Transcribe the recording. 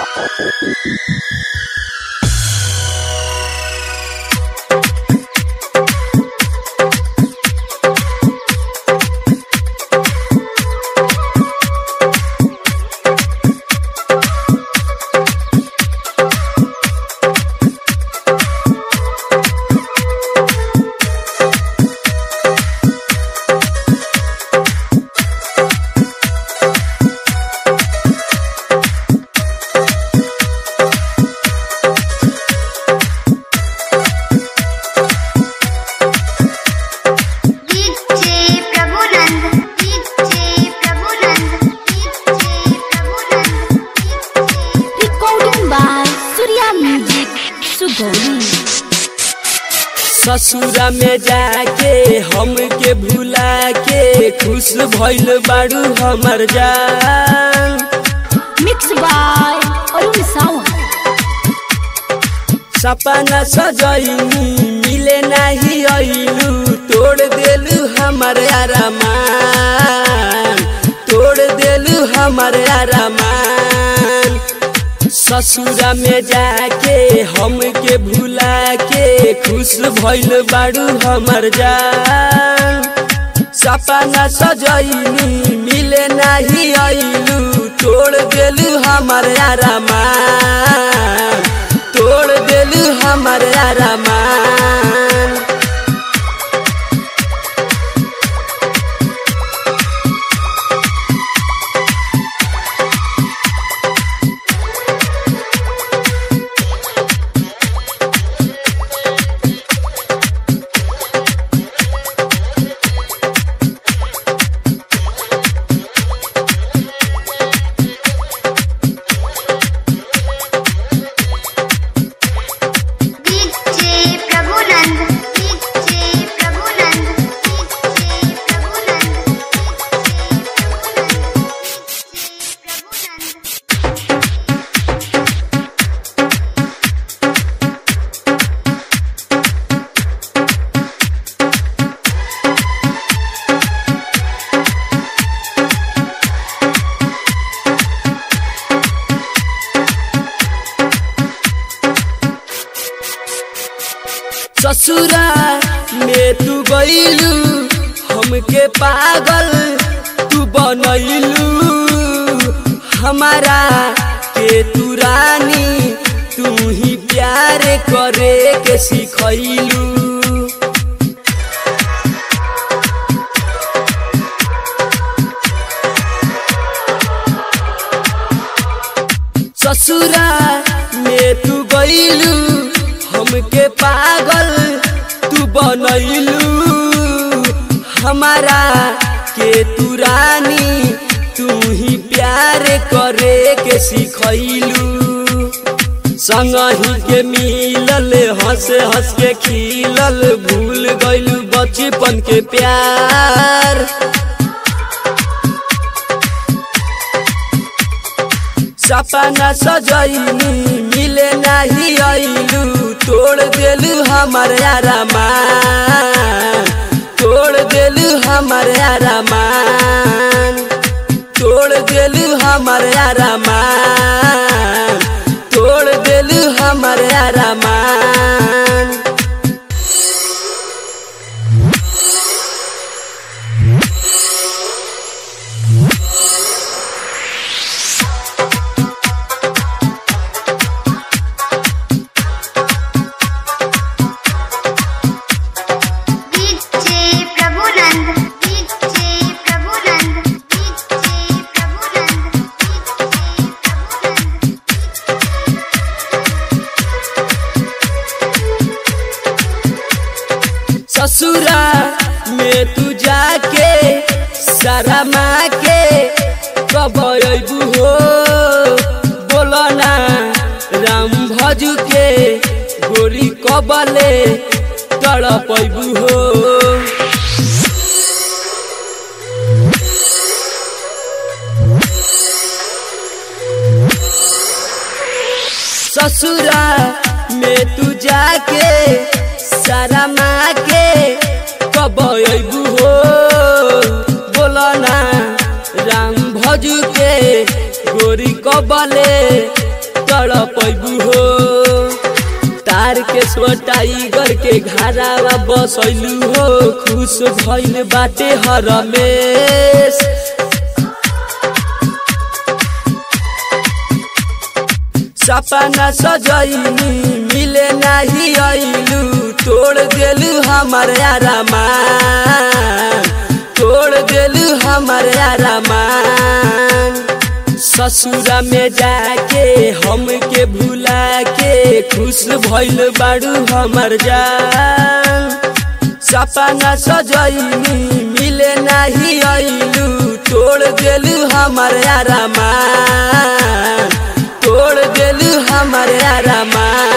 DJ Prabhunand DJ Prabhunand DJ Prabhunand Recording by Surya Music, Sugoi. ससुरा में जाके हमके भुला के खुश भइल बाड़ू हमर जान Mixed by Arun Sawant. सपना सजैनी मिले नाही अइलू तोड़ देलू हमर अरमान तोड़ देलू हमर अरमान ससुरा में जाके हमके भुला के खुश भइल बाड़ू हमर जान सपना सजैनी मिले नाही अइलू तोड़ देलू हमर अरमान तोड़ देलू हमर अरमान DJ Prabhunand DJ Prabhunand DJ Prabhunand Prabhunand ससुरा में तू गइलू हमके पागल तू बनैलू हमारा के तू रानी तू ही प्यार करे के सिखैलू ससुरा में तू गइलू हमके पागल तू बनैलू हमारा के तू रानी तू ही प्यार करे के सिखैलू संगही के मिलल हंस हंस के खिलल भूल गइलू बचपन के प्यार सपना सजैनी मिले नाही अइलू तोड़ देलू हमर अरमान तोड़ देलू हमर अरमान तोड़ देलू हमर अरमान तोड़ देलू हमर अरमान DJ Prabhunand DJ Prabhunand DJ Prabhunand DJ Prabhunand ससुरा में तू जाके सारा माँ के कब अबू हो बोलो ना राम भजू के गोरी कबले तड़पबू हो ससुरा में तू जाके सारा माँ के कब अबू हो बोलो ना राम भजू के गोरी कबले तड़पैबू हो तार के टाइगर के घरावा बसैलू हो खुश भइल बाटे हरमेश सपना सजैनी मिले नाही आइलू तोड़ देलू हमर आरामान तोड़ देलू हमर आरामान ससुरा में जाके हमके भुला के खुश भइल बाड़ू हमर जान सपना सजैनी मिले नाही आइलू तोड़ देलू हमर आरामान तोड़ देलू हमर आरामान